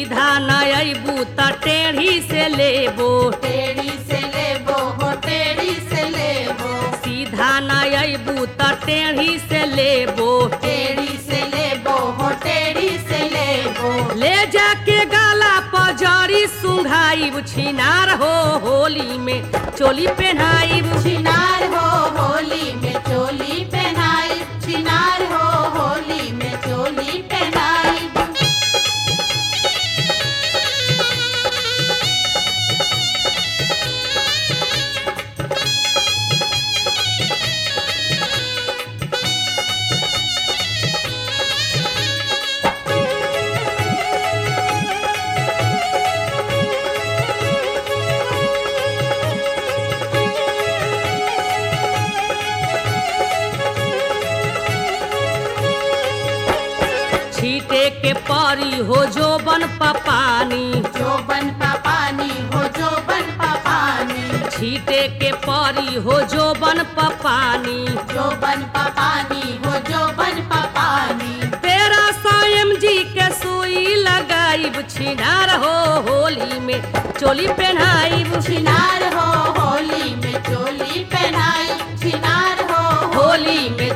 सीधा न अबू त टेढ़ी से लेबो टेढ़ी से लेबो हो टेढ़ी से लेबो सीधा न अबू त टेढ़ी से लेबो टेढ़ी से लेबो हो टेढ़ी से लेबो ले जाके गाला पजरी सुंघाइब छिनार हो होली में चोली पहनाइब छिनार हो होली में चोली पहनाई छिनार हो होली में चोली पहनाई छीटे के परी हो जो बन पानी जो बन पा पानी हो जो बन पा पानी छीटे के परी हो जो बन पानी जो बन पा पानी हो जो बन पा पानी तेरा सायम जी के सुई लगाइब छिनार हो होली में चोली पहनाइब छिनार हो होली में चोली पहनाई छिनार हो होली में